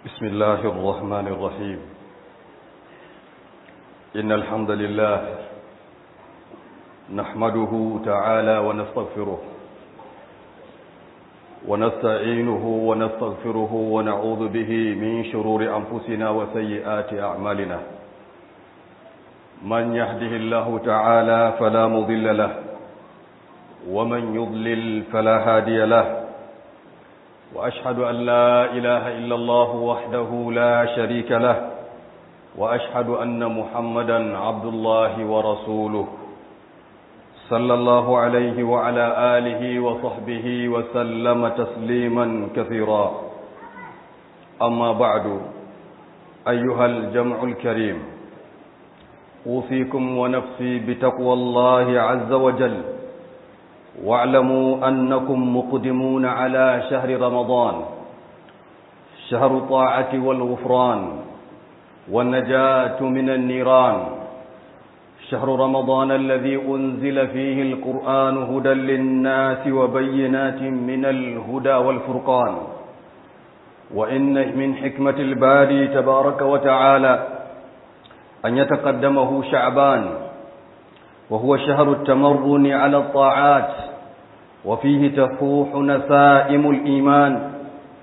بسم الله الرحمن الرحيم إن الحمد لله نحمده تعالى ونستغفره ونستعينه ونستغفره ونعوذ به من شرور أنفسنا وسيئات أعمالنا من يهده الله تعالى فلا مضل له ومن يضلل فلا هادي له وأشهد أن لا إله إلا الله وحده لا شريك له وأشهد أن محمدا عبد الله ورسوله صلى الله عليه وعلى آله وصحبه وسلم تسليما كثيرا أما بعد أيها الجمع الكريم أوصيكم ونفسي بتقوى الله عز وجل واعلموا أنكم مقدمون على شهر رمضان شهر الطاعة والغفران والنجاة من النيران شهر رمضان الذي أنزل فيه القرآن هدى للناس وبينات من الهدى والفرقان وإن من حكمة الباري تبارك وتعالى أن يتقدمه شعبان وهو شهر التمرن على الطاعات وفيه تفوح نسائم الإيمان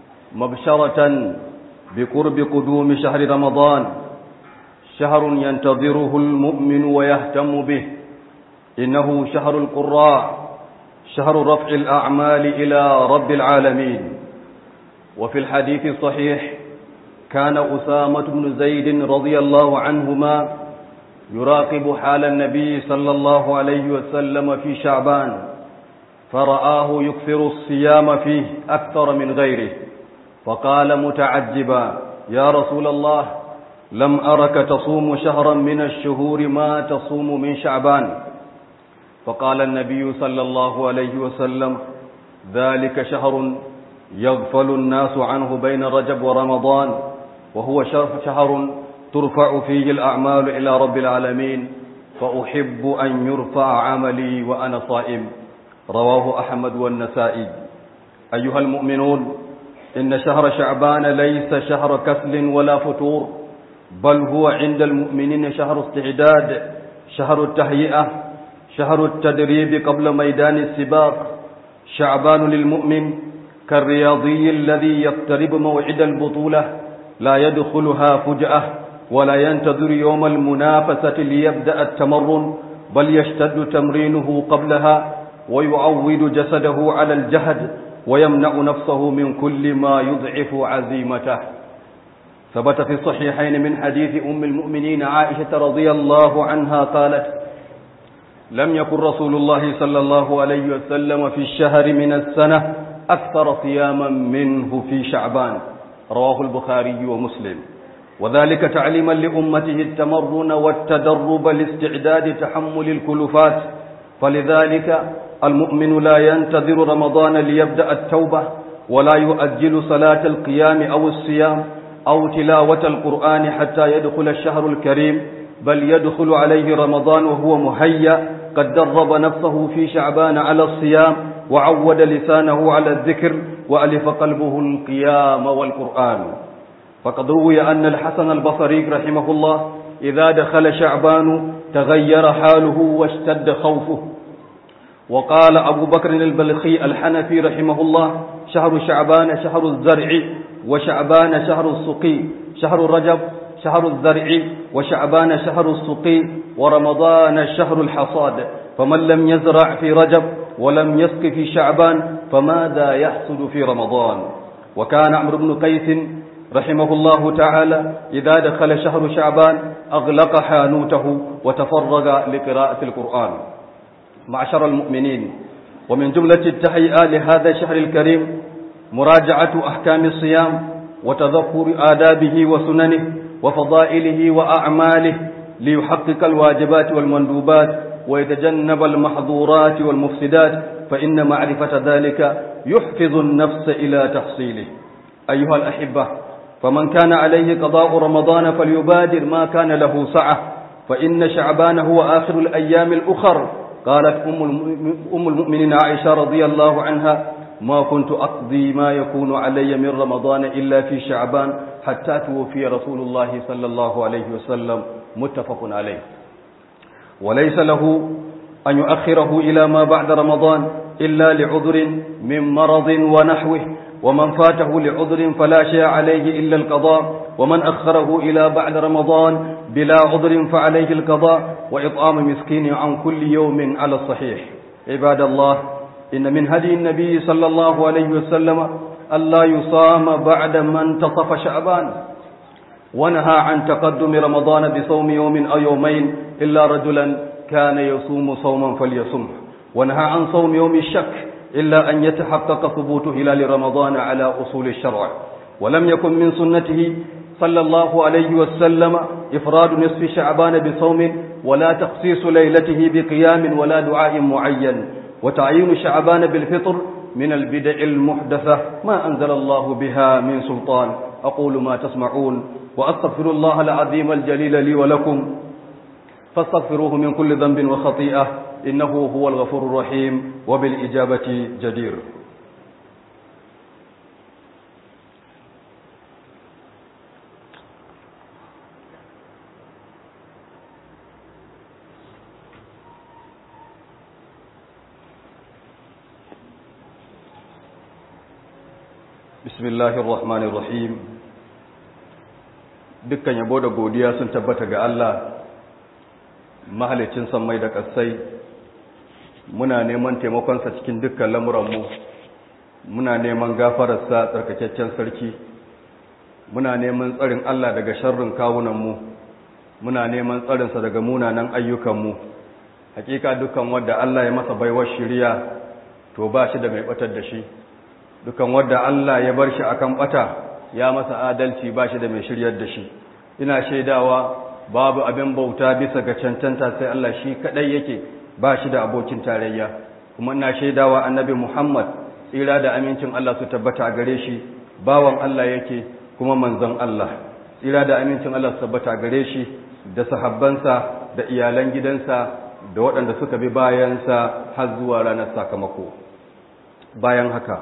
مبشرة بقرب قدوم شهر رمضان شهر ينتظره المؤمن ويهتم به إنه شهر القراء شهر رفع الأعمال إلى رب العالمين وفي الحديث الصحيح كان أسامة بن زيد رضي الله عنهما يراقب حال النبي صلى الله عليه وسلم في شعبان فرآه يكثر الصيام فيه أكثر من غيره فقال متعجبا يا رسول الله لم أرك تصوم شهرا من الشهور ما تصوم من شعبان فقال النبي صلى الله عليه وسلم ذلك شهر يغفل الناس عنه بين رجب ورمضان وهو شهر ترفع فيه الأعمال إلى رب العالمين فأحب أن يرفع عملي وأنا صائم رواه أحمد والنسائي أيها المؤمنون إن شهر شعبان ليس شهر كسل ولا فتور بل هو عند المؤمنين شهر استعداد شهر التهيئة شهر التدريب قبل ميدان السباق شعبان للمؤمن كالرياضي الذي يقترب موعد البطولة لا يدخلها فجأة ولا ينتظر يوم المنافسة ليبدأ التمرن بل يشتد تمرينه قبلها ويعود جسده على الجهد ويمنع نفسه من كل ما يضعف عزيمته ثبت في الصحيحين من حديث أم المؤمنين عائشة رضي الله عنها قالت لم يكن رسول الله صلى الله عليه وسلم في الشهر من السنة أكثر صياما منه في شعبان رواه البخاري ومسلم وذلك تعليما لأمته التمرن والتدرب لاستعداد تحمل الكلفات فلذلك المؤمن لا ينتظر رمضان ليبدأ التوبة ولا يؤجل صلاة القيام أو الصيام أو تلاوة القرآن حتى يدخل الشهر الكريم بل يدخل عليه رمضان وهو مهيأ قد درب نفسه في شعبان على الصيام وعود لسانه على الذكر وألف قلبه القيام والقرآن فقد روي أن الحسن البصري رحمه الله إذا دخل شعبان تغير حاله واشتد خوفه وقال أبو بكر البلخي الحنفي رحمه الله شهر شعبان شهر الزرع وشعبان شهر السقي شهر رجب شهر الزرع وشعبان شهر السقي ورمضان شهر الحصاد فمن لم يزرع في رجب ولم يسق في شعبان فماذا يحصد في رمضان وكان عمرو بن قيس رحمه الله تعالى إذا دخل شهر شعبان أغلق حانوته وتفرغ لقراءة القرآن معشر المؤمنين ومن جملة التهيئة لهذا الشهر الكريم مراجعة أحكام الصيام وتذكر آدابه وسننه وفضائله وأعماله ليحقق الواجبات والمندوبات ويتجنب المحظورات والمفسدات فإن معرفة ذلك يحفظ النفس إلى تحصيله أيها الأحبة فمن كان عليه قضاء رمضان فليبادر ما كان له سعة فإن شعبان هو آخر الأيام الأخر قالت أم المؤمنين عائشة رضي الله عنها ما كنت أقضي ما يكون علي من رمضان إلا في شعبان حتى توفي رسول الله صلى الله عليه وسلم متفق عليه وليس له أن يؤخره إلى ما بعد رمضان إلا لعذر من مرض ونحوه ومن فاته لعذر فلا شيء عليه إلا القضاء ومن أخره إلى بعد رمضان بلا عذر فعليه القضاء وإطعام مسكين عن كل يوم على الصحيح عباد الله إن من هدي النبي صلى الله عليه وسلم ألا يصام بعد ما انتصف شعبان ونهى عن تقدم رمضان بصوم يوم أو يومين إلا رجلا كان يصوم صوما فليصمه ونهى عن صوم يوم الشك إلا أن يتحقق ثبوت هلال رمضان على أصول الشرع ولم يكن من سنته صلى الله عليه وسلم إفراد نصف شعبان بصوم ولا تخصيص ليلته بقيام ولا دعاء معين وتعيين شعبان بالفطر من البدع المحدثة ما أنزل الله بها من سلطان أقول ما تسمعون وأستغفر الله العظيم الجليل لي ولكم فاستغفروه من كل ذنب وخطيئة إنه هو الغفور الرحيم وبالإجابة جدير بسم الله الرحمن الرحيم dukkan yabo da godiya sun tabbata ga Allah mahalicin sammai da ƙasai muna neman taimakonsa cikin dukkan lamuranmu muna neman gafararsa tsarkakakken sarki muna neman tsarin Allah daga sharrin kawunanmu muna neman tsarinsa daga munanan ayyukanmu hakika dukkan wadda Allah ya masa baiwar shiriya to ba shi da mai batar da shi dukkan wadda Allah ya bar shi akan bata ya masa adalci ba shi da mai shiryar da shi ina shaidawa babu abin bauta bisa ga cancanta sai Allah shi kadai yake ba shi da abokin tarayya kuma ina shaidawa annabi Muhammad tsira da amincin Allah su tabbata a gare shi bawan Allah yake kuma manzon Allah tsira da amincin Allah su tabbata a gare shi da sahabbansa da iyalan gidansa da waɗanda suka bi bayansa har zuwa ranar sakamako bayan haka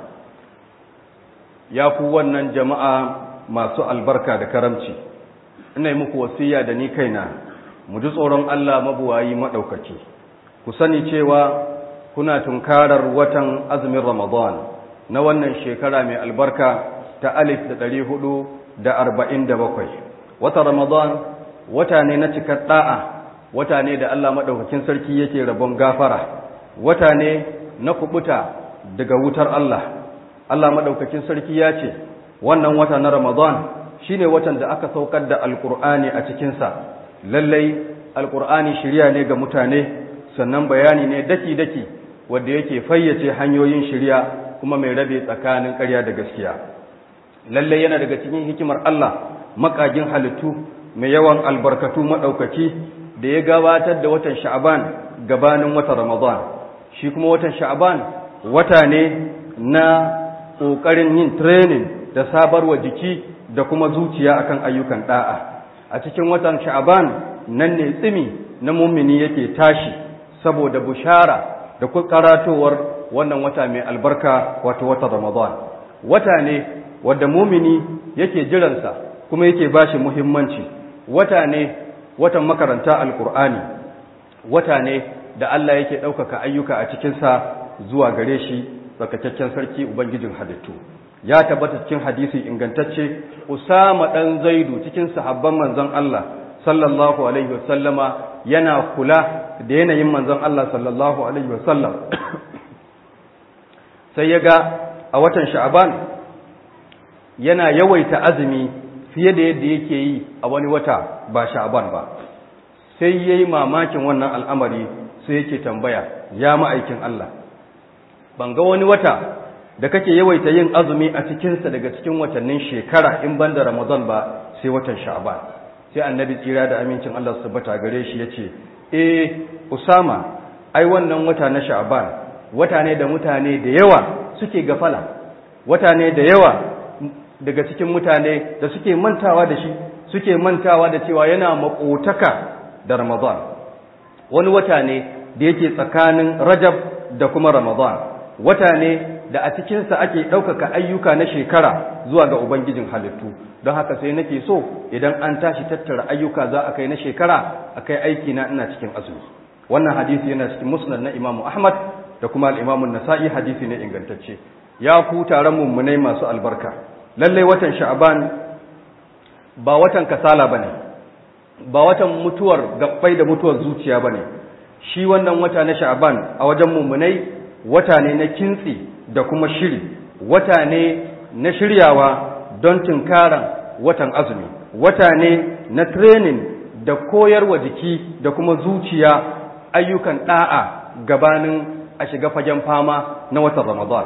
ya ku wannan jama'a masu albarka da karamci ina yi muku wasiya da ni kaina mu ji tsoron Allah mabuwayi maɗaukaki ku sani cewa kuna tunkarar watan azumin ramadan na wannan shekara mai albarka ta alif da ɗari hudu da arba'in da bakwai wata ramadan wata ne na cikar ɗa'a wata ne da Allah maɗaukakin sarki yake rabon gafara wata ne na kubuta daga wutar Allah Allah maɗaukakin sarki ya ce wannan wata na Ramadan shine watan da aka saukar da Alƙur'ani a cikinsa lallai Alƙur'ani shirya ne ga mutane sannan bayani ne daki-daki wanda yake fayyace hanyoyin shirya kuma mai rabe tsakanin ƙarya da gaskiya lallai yana daga cikin hikimar Allah makagin halittu mai yawan albarkatu maɗaukaki da ya gabatar da watan sha'aban gabanin watan Ramadan shi kuma watan sha'aban wata ne na ƙoƙarin yin training da sabarwa jiki da kuma zuciya akan ayyukan ɗa'a a cikin watan sha'aban nan ne tsimi na mumini yake tashi saboda bushara da karatowar wannan wata mai albarka wato watan ramadan wata ne wadda mumini yake jiransa kuma yake bashi muhimmanci wata ne watan makaranta alkur'ani wata ne da Allah yake ɗaukaka ayyuka a cikinsa zuwa gare shi tsarkakakken sarki ubangijin halittu ya tabbata cikin hadisi ingantacce usama dan zaidu cikin sahabban manzon Allah sallallahu alaihi wasallama yana kula da yanayin manzon Allah sallallahu alaihi wasallam sai ya ga a watan sha'aban yana yawaita azumi fiye da yadda yake yi a wani wata ba sha'aban ba sai yayi mamakin wannan al'amari sai yake tambaya ya ma'aikin Allah ban ga wani wata da kake yawaita yin azumi a cikinsa daga cikin watannin shekara in ban da Ramadan ba sai watan Sha'ban sai annabi tsira da amincin Allah su bata gare shi yace eh Usama ai wannan wata na Sha'ban wata ne da mutane da yawa suke gafala wata ne da yawa daga cikin mutane da suke mantawa da shi suke mantawa da cewa yana makotaka da Ramadan wani wata ne da yake tsakanin Rajab da kuma Ramadan wata ne da a cikinsa ake ɗaukaka ayyuka na shekara zuwa ga ubangijin halittu don haka sai nake so idan an tashi tattara ayyuka za a kai na shekara a kai aiki na ina cikin azumi wannan hadisi yana cikin musnad na imamu ahmad da kuma al'imamun nasa'i hadisi ne ingantacce ya ku taron mummunai masu albarka lallai watan sha'aban ba watan kasala ba ne ba watan mutuwar gabbai da mutuwar zuciya ba ne shi wannan wata na sha'aban a wajen mummunai wata ne na kintsi da kuma shiri wata ne na shiryawa don tunkaran watan azumi wata ne na training da koyarwa jiki da kuma zuciya ayyukan da'a gabanin a shiga fagen fama na watan ramadan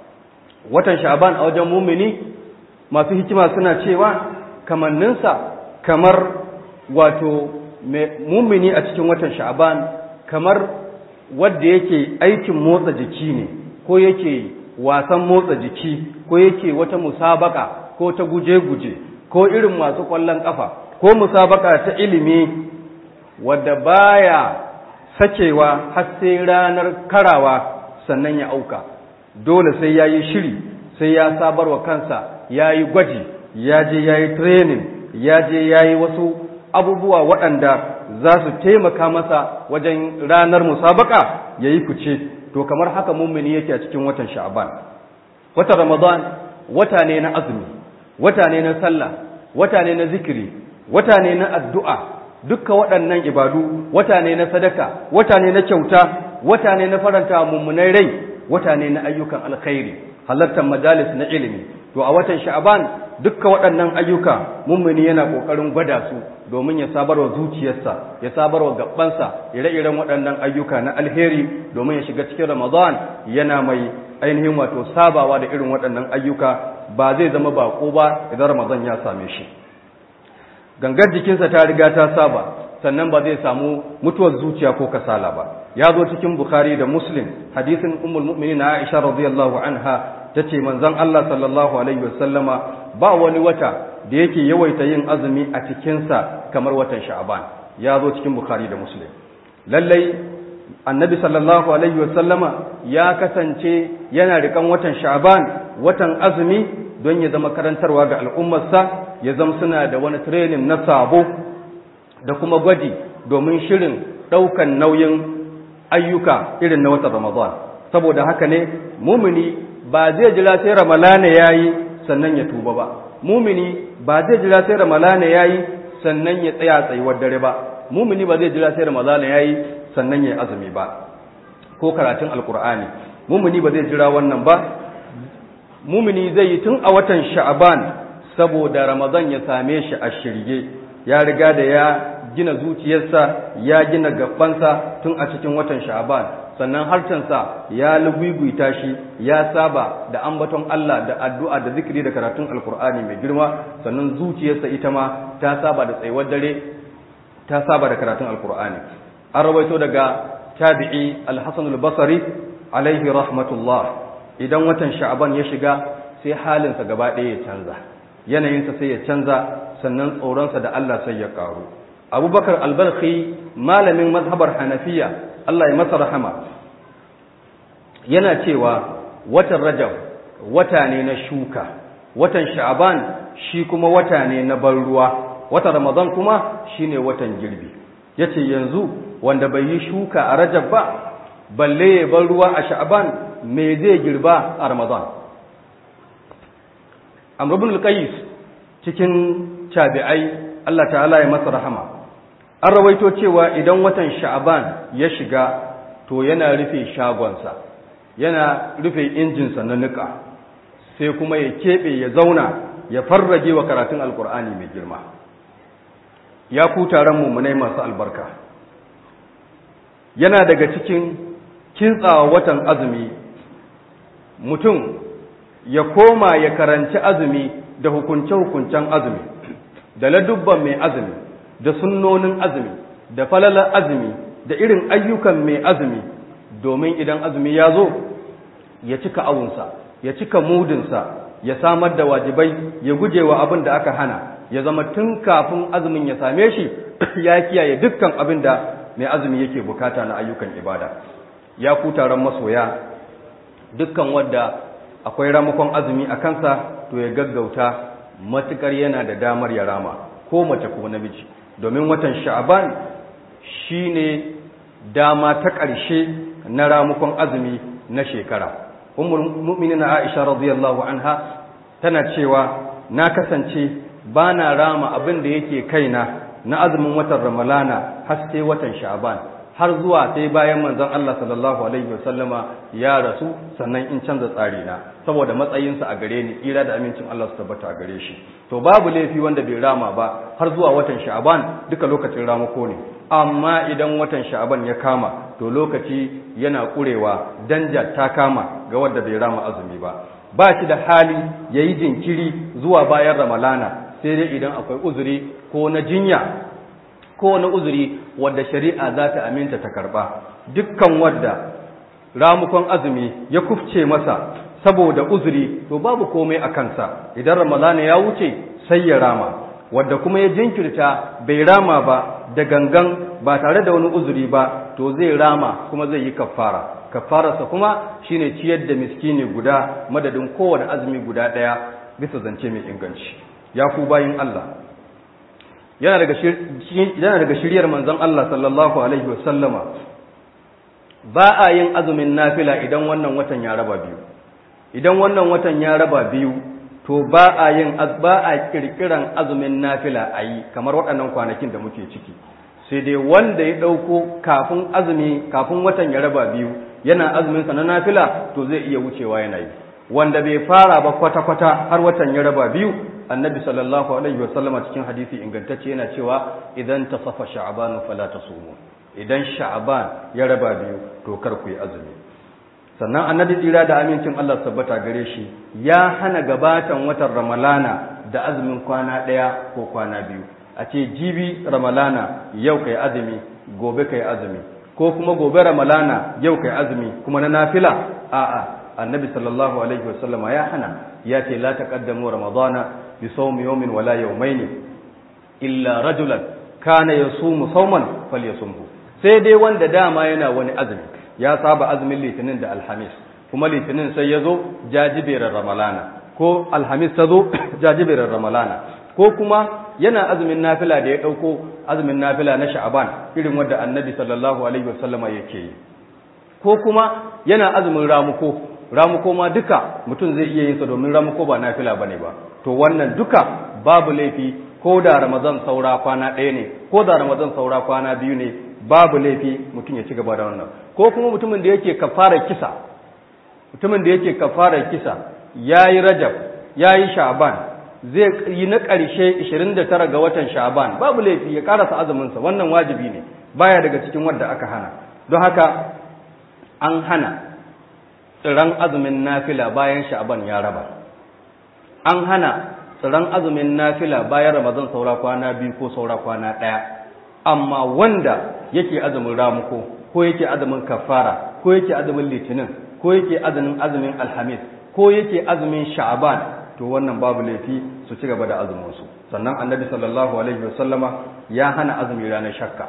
watan sha'aban a wajen mumini masu hikima suna cewa kamanninsa kamar wato mumini a cikin watan sha'aban kamar wadda yake aikin motsa jiki ne ko yake wasan motsa jiki ko yake wata musabaka ko ta guje-guje ko irin masu kwallon kafa ko musabaka ta ilimi wadda baya sakewa har sai ranar karawa sannan ya auka dole sai ya yi shiri sai ya sabarwa kansa ya yi gwaji ya je ya yi training ya je ya yi wasu abubuwa waɗanda za su taimaka masa wajen ranar musabaka ya yi fice to kamar haka mummuni yake a cikin watan sha'aban watan ramadan wata ne na azumi wata ne na sallah wata ne na zikiri wata ne na addu'a dukkan waɗannan ibadu wata ne na sadaka wata ne na kyauta wata ne na faranta mummunai rai wata ne na ayyukan alkhairi halartar majalis na ilimi to a watan sha'aban dukkan waɗannan ayyuka mummuni yana ƙoƙarin gwada su domin ya sabarwa zuciyarsa ya sabarwa gabansa ire-iren waɗannan ayyuka na alheri domin ya shiga cikin ramadan yana mai ainihin wato sabawa da irin waɗannan ayyuka ba zai zama baƙo ba idan ramadan ya same shi gangar jikinsa ta riga ta saba sannan ba zai samu mutuwar zuciya ko kasala ba ya zo cikin bukhari da muslim hadisin ummul mu'minin aisha radiyallahu anha tace manzon Allah sallallahu alaihi wasallama ba wani wata da yake yawaita yin azumi a cikinsa kamar watan sha'aban ya zo cikin bukhari da muslim lallai annabi sallallahu alaihi wasallama ya kasance yana rikan watan sha'aban watan azumi don ya zama karantarwa ga al'ummarsa ya zama suna da wani training na sabo da kuma gwaji domin shirin ɗaukan nauyin ayyuka irin na watan ramadan saboda haka ne mumini ba zai jira sai ramalana yayi sannan ya tuba ba mumini ba zai jira sai ramalana yayi sannan ya tsaya tsayuwar dare ba mumini ba zai jira sai ramalana yayi sannan ya azumi ba ko karatun alkur'ani mumini ba zai jira wannan ba mumini zai yi tun a watan sha'aban saboda ramadan ya same shi a shirye ya riga da ya gina zuciyarsa ya gina gabansa tun a cikin watan sha'aban sannan harcensa ya lugwigwita shi ya saba da ambaton Allah da addu'a da zikiri da karatun alkur'ani mai girma sannan zuciyarsa ita ma ta saba da tsayuwar dare ta saba da karatun alkur'ani an rawaito daga tabi'i al-hasan al-basri alaihi rahmatullah idan watan sha'aban ya shiga sai halinsa gaba ɗaya ya canza yanayinsa sai ya canza sannan tsoronsa da Allah sai ya karu abubakar albalkhi malamin mazhabar hanafiya Allah ya masa rahama yana cewa watan rajab wata ne na shuka watan sha'aban shi kuma wata ne na ban ruwa watan ramadan kuma shine watan girbi yace yanzu wanda bai yi shuka a rajab ba balle ya ban ruwa a sha'aban me zai girba a ramadan amr ibn al-qais cikin tabi'ai Allah ta'ala ya masa rahama an rawaito cewa idan watan sha'aban ya shiga to yana rufe shagonsa yana rufe injinsa na nika sai kuma ya keɓe ya zauna ya farrage wa karatun alkur'ani mai girma ya ku taron mummunai masu albarka yana daga cikin kintsawa watan azumi mutum ya koma ya karanci azumi da hukunce-hukuncen azumi da ladubban mai azumi da sunnonin azumi da falalar azumi da irin ayyukan mai azumi domin idan azumi ya zo ya cika awunsa ya cika mudinsa ya samar da wajibai ya guje wa abin da aka hana ya zama tun kafin azumin ya same shi ya kiyaye dukkan abin da mai azumi yake bukata na ayyukan ibada ya ku taron masoya dukkan wadda akwai ramakon azumi a kansa to ya gaggauta matukar yana da damar ya rama ko mace ko namiji domin watan sha'aban shine dama ta ƙarshe na ramakon azumi na shekara ummul mu'minin Aisha radiyallahu anha tana cewa na kasance bana rama abin da yake kaina na azumin watan ramalana har sai watan sha'aban har zuwa sai bayan manzon Allah sallallahu alaihi wasallama ya rasu sannan in canza tsari na saboda matsayinsa a gare ni ira da amincin Allah su tabbata a gare shi to babu laifi wanda bai rama ba har zuwa watan sha'aban duka lokacin ramako ne amma idan watan sha'aban ya kama to lokaci yana kurewa danja ta kama ga wanda bai rama azumi ba ba shi da hali yayi jinkiri zuwa bayan ramalana sai dai idan akwai uzuri ko na jinya ko na uzuri wadda shari'a za ta aminta ta karba dukkan wadda ramukon azumi ya kufce masa saboda uzuri to babu komai a kansa idan ramadana ya wuce sai ya rama wadda kuma ya jinkirta bai rama ba da gangan ba tare da wani uzuri ba to zai rama kuma zai yi kafara kafararsa kuma shine ciyar da miskini guda madadin kowane azumi guda ɗaya bisa zance mai inganci ya ku bayin Allah yana daga shiryar manzon Allah sallallahu alaihi wasallama ba a yin azumin nafila idan wannan watan ya raba biyu idan wannan watan ya raba biyu to ba a yin ba a kirkiran azumin nafila a yi kamar waɗannan kwanakin da muke ciki sai dai wanda ya ɗauko kafin azumi kafin watan ya raba biyu yana azumin sa na nafila to zai iya wucewa yana yi wanda bai fara ba kwata-kwata har watan ya raba biyu annabi sallallahu alaihi wasallama cikin hadisi ingantacce yana cewa idan tasafa sha'ban fala tasumu idan sha'ban ya raba biyu to kar ku yi azumi sannan annabi tsira da amincin Allah tabbata gare shi ya hana gabatan watan ramalana da azumin kwana ɗaya ko kwana biyu a ce jibi ramalana yau kai azumi gobe kai azumi ko kuma gobe ramalana yau kai azumi kuma na nafila a'a annabi sallallahu alaihi wasallama ya hana ya ce la taqaddamu ramadana bi sawmi yawmin wala yawmayn illa rajulan kana yasumu sawman falyasumhu sai dai wanda dama yana wani azumi ya saba azumin litinin da alhamis kuma litinin sai ya zo jajiberar ramalana ko alhamis ta zo jajiberar ramalana ko kuma yana azumin nafila da ya ɗauko azumin nafila na sha'aban irin wanda annabi sallallahu alaihi wasallama yake yi ko kuma yana azumin ramuko ramuko ma duka mutum zai iya yin sa domin ramuko ba nafila bane ba to wannan duka babu laifi ko da ramadan saura kwana ɗaya ne ko da ramadan saura kwana biyu ne babu laifi mutum ya ci gaba da wannan ko kuma mutumin da yake kafara kisa mutumin da yake kafara kisa yayi rajab yayi sha'ban zai yi na ƙarshe 29 ga watan sha'ban babu laifi ya karasa azumin sa wannan wajibi ne baya daga cikin wanda aka hana don haka an hana tsiran azumin nafila bayan sha'ban ya raba an hana tsiran azumin nafila bayan ramadan saura kwana biyu ko saura kwana ɗaya amma wanda yake azumin ramuko ko yake azumin kafara ko yake azumin litinin ko yake azumin azumin alhamis ko yake azumin sha'aban to wannan babu laifi su ci gaba da azumin su sannan annabi sallallahu alaihi wasallama ya hana azumi ranar shakka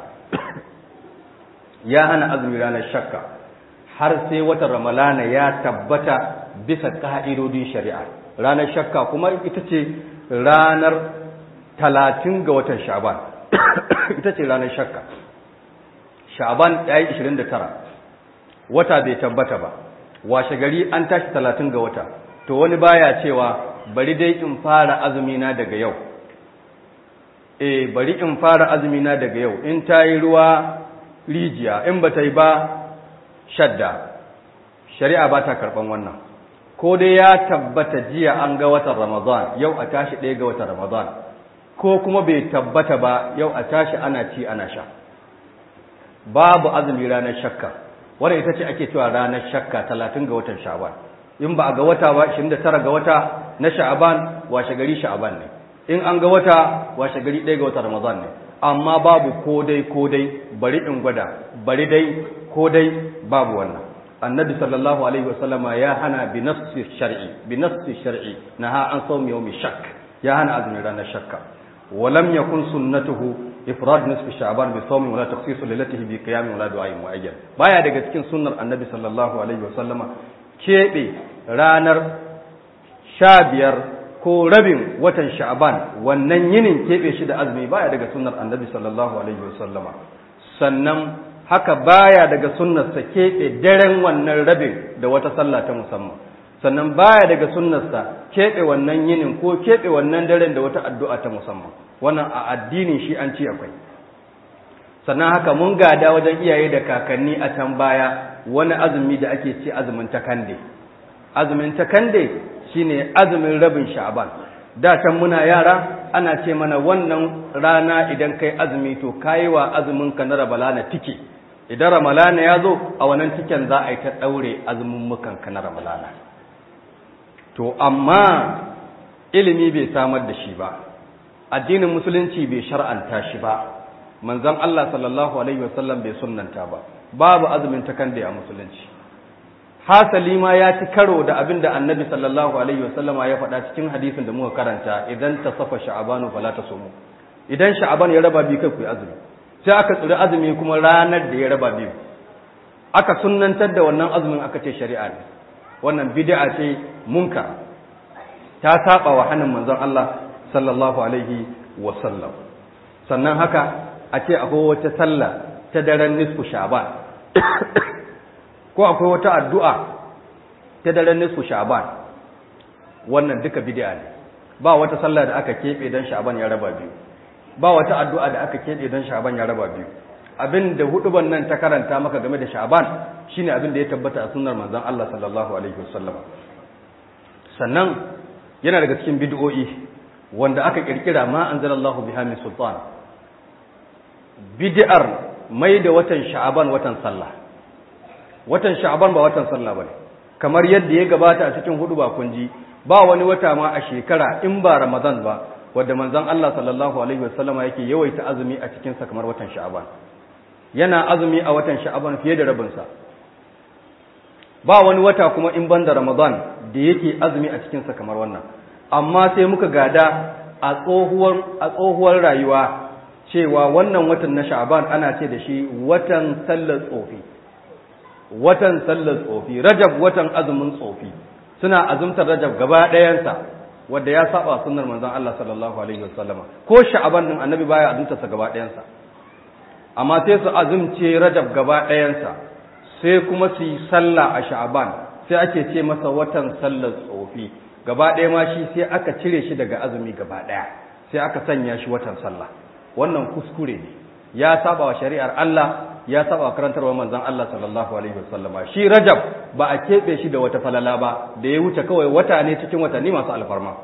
ya hana azumi ranar shakka har sai watan ramalana ya tabbata bisa ka'idodin shari'a ranar shakka kuma ita ce ranar talatin ga watan sha'aban ita ce ranar shakka sha'aban ya yi 29 wata bai tabbata ba washe gari an tashi 30 ga wata to wani baya cewa bari dai in fara azumina daga yau eh bari in fara azumina daga yau in ta yi ruwa rijiya in ba ta yi ba shadda shari'a ba ta karɓan wannan ko dai ya tabbata jiya an ga watan ramadan yau a tashi ɗaya ga watan ramadan ko kuma bai tabbata ba yau a tashi ana ci ana sha babu azumi ranar shakka wadda ita ce ake cewa ranar shakka talatin ga watan sha'aban in ba a ga wata ba 29 ga wata na sha'aban washe gari sha'aban ne in an ga wata washe gari ɗaya ga wata ramadan ne amma babu ko dai ko dai bari in gwada bari dai ko dai babu wannan annabi sallallahu alaihi wasallama ya hana bi nafsi shar'i bi nafsi shar'i naha an sawmi yawmi shakk ya hana azumin ranar shakka ولم يكن سنته ifrad nisfi sha'ban bi sawmin wala takhsis lilatihi bi qiyamin wala du'a'in mu'ayyan baya daga cikin sunnar annabi sallallahu alaihi wasallama keɓe ranar sha biyar ko rabin watan sha'ban wannan yinin keɓe shi da azumi baya daga sunnar annabi sallallahu alaihi wasallama sannan haka baya daga sunnarsa keɓe daren wannan rabin da wata sallah ta musamman sannan baya daga sunnarsa keɓe wannan yinin ko keɓe wannan daren da wata addu'a ta musamman wannan a addinin shi an ci akwai sannan haka mun gada wajen iyaye da kakanni a can baya wani azumi da ake ce azumin takande azumin takande shine azumin rabin sha'ban da can muna yara ana ce mana wannan rana idan kai azumi to kayi wa azumin ka na ramalana tike idan ramalana ya zo a wannan tiken za a yi ta daure azumin mukan ka na ramalana to amma ilimi bai samar da shi ba addinin musulunci bai shar'anta shi ba manzon Allah sallallahu alaihi wasallam bai sunnanta ba babu azumin takande a musulunci hasali ma ya ci karo da abin da annabi sallallahu alaihi wasallama ya faɗa cikin hadisin da muka karanta idan ta safa sha'abanu fala ta somu idan sha'aban ya raba biyu kai ku azumi sai aka tsiri azumi kuma ranar da ya raba biyu aka sunnantar da wannan azumin aka ce shari'a ne wannan bid'a ce munka ta saba wa hannun manzon Allah sallallahu alaihi wasallam sannan haka a ce akwai wata sallah ta daren nisfu sha'ban ko akwai wata addu'a ta daren nisfu sha'ban wannan duka bid'a ne ba wata sallah da aka keɓe don sha'ban ya raba biyu ba wata addu'a da aka keɓe don sha'ban ya raba biyu abin da huduban nan ta karanta maka game da sha'ban shine abin da ya tabbata a sunnar manzon Allah sallallahu alaihi wasallam sannan yana daga cikin bid'o'i wanda aka kirkira ma anzalallahu biha min sultan bid'ar mai da watan sha'ban watan sallah watan sha'ban ba watan sallah bane kamar yadda ya gabata a cikin hudu ba kunji ba wani wata ma a shekara in ba ramadan ba wanda manzon Allah sallallahu alaihi wasallama yake yawaita azumi a cikin sa kamar watan sha'ban yana azumi a watan sha'ban fiye da rabin sa ba wani wata kuma in banda ramadan da yake azumi a cikin sa kamar wannan amma sai muka gada a tsohuwar a tsohuwar rayuwa cewa wannan watan na sha'ban ana ce da shi watan sallar tsofi watan sallar tsofi rajab watan azumin tsofi suna azumtar rajab gaba ɗayansa wanda ya saba sunnar manzon Allah sallallahu alaihi wasallama ko sha'aban din annabi baya azumtar sa gaba ɗayansa amma sai su azumce rajab gaba ɗayansa sai kuma su yi sallah a sha'aban sai ake ce masa watan sallar tsofi gaba ɗaya ma shi sai aka cire shi daga azumi gaba ɗaya sai aka sanya shi watan sallah wannan kuskure ne ya saba wa shari'ar Allah ya saba karantarwa manzon Allah sallallahu alaihi wasallama shi Rajab ba a keɓe shi da wata falala ba da ya wuce kawai wata ne cikin watanni masu alfarma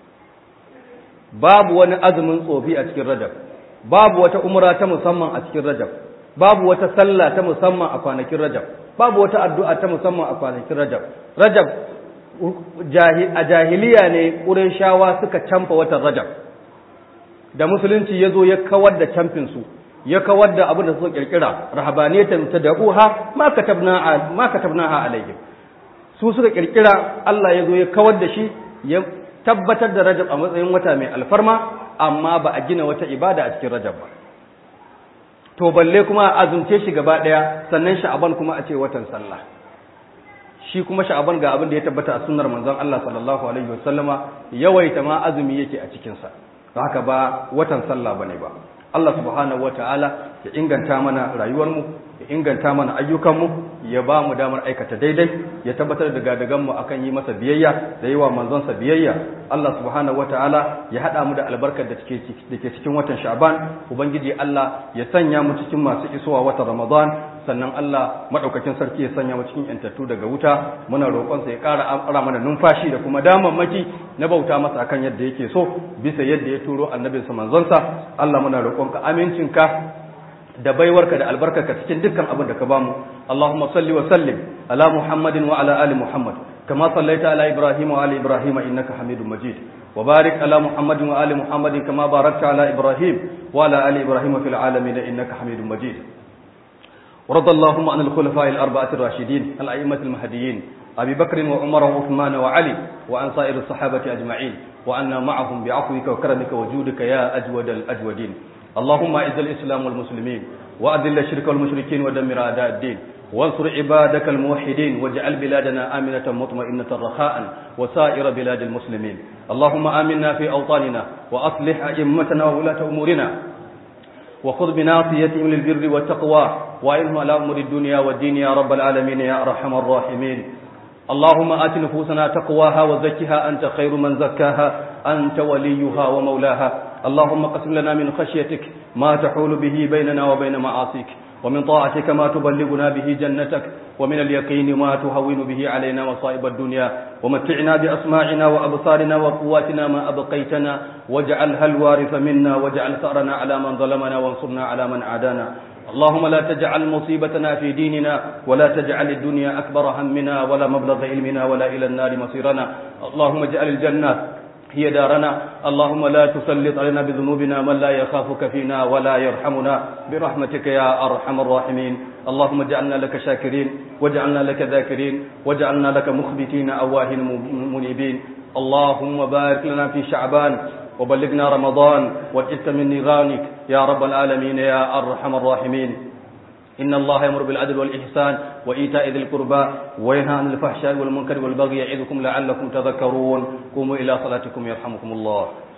babu wani azumin tsofi a cikin Rajab babu wata umra ta musamman a cikin Rajab babu wata sallah ta musamman a kwanakin Rajab babu wata addu'a ta musamman a kwanakin Rajab Rajab a jahiliya ne Qurayshawa suka camfa watan Rajab da musulunci ya zo ya kawar da camfinsu su ya kawar da abin da suka kirkira rahabaniyatan tad'uha ma katabna ma katabnaha alaihim su suka kirkira Allah ya zo ya kawar da shi ya tabbatar da Rajab a matsayin wata mai alfarma amma ba a gina wata ibada a cikin Rajab ba to balle kuma a azumce shi gaba daya sannan Sha'aban kuma a ce watan sallah shi kuma Sha'aban ga abin da ya tabbata a sunnar manzon Allah sallallahu alaihi wasallama yawaita ma azumi yake a cikin sa haka ba watan sallah bane ba Allah subhanahu wata'ala ya inganta mana rayuwarmu ya inganta mana ayyukanmu ya ba mu damar aikata daidai ya tabbatar da gadaganmu akan yi masa biyayya da yi wa manzonsa biyayya Allah subhanahu wata'ala ya haɗa mu da albarkar da ke cikin watan sha'ban ubangiji Allah ya sanya mu cikin masu isowa watan ramadan sannan Allah madaukakin sarki ya sanya mu cikin yantattu daga wuta muna roƙonsa ya ƙara ara mana numfashi da kuma damammaki na bauta masa akan yadda yake so bisa yadda ya turo annabinsa manzonsa Allah muna roƙonka amincinka da baiwarka da albarkarka cikin dukkan abin da ka bamu Allahumma salli wa sallim ala Muhammadin wa ala ali Muhammad kama sallaita ala Ibrahim wa ali Ibrahim innaka Hamidum Majid wa barik ala Muhammadin wa ali Muhammadin kama barakta ala Ibrahim wa ala ali Ibrahim fil alamin innaka Hamidum Majid ورضى اللهم عن الخلفاء الأربعة الراشدين الأئمة المهديين أبي بكر وعمر وعثمان وعلي وعن سائر الصحابة أجمعين وأنا معهم بعفوك وكرمك وجودك يا أجود الأجودين اللهم أعز الإسلام والمسلمين وأذل الشرك والمشركين ودمر أعداء الدين وانصر عبادك الموحدين واجعل بلادنا آمنة مطمئنة رخاء وسائر بلاد المسلمين اللهم آمنا في أوطاننا وأصلح أئمتنا وولاة أمورنا وخذ بناصيتهم للبر والتقوى وإنهم على أمور الدنيا والدين يا رب العالمين يا أرحم الراحمين اللهم آت نفوسنا تقواها وزكها أنت خير من زكاها أنت وليها ومولاها اللهم قسم لنا من خشيتك ما تحول به بيننا وبين معاصيك ومن طاعتك ما تبلغنا به جنتك ومن اليقين ما تهون به علينا مصائب الدنيا ومتعنا بأسماعنا وأبصارنا وقواتنا ما أبقيتنا واجعلها الوارث منا واجعل ثأرنا على من ظلمنا وانصرنا على من عادانا اللهم لا تجعل مصيبتنا في ديننا ولا تجعل الدنيا أكبر همنا ولا مبلغ علمنا ولا إلى النار مصيرنا اللهم اجعل الجنة هي دارنا اللهم لا تسلط علينا بذنوبنا من لا يخافك فينا ولا يرحمنا برحمتك يا أرحم الراحمين اللهم اجعلنا لك شاكرين واجعلنا لك ذاكرين واجعلنا لك مخبتين أواهن منيبين اللهم بارك لنا في شعبان وبلغنا رمضان واجئت من نيرانك يا رب العالمين يا أرحم الراحمين إن الله يأمر بالعدل والإحسان وإيتاء ذي القربى وينهى عن الفحشاء والمنكر والبغي يعظكم لعلكم تذكرون قوموا إلى صلاتكم يرحمكم الله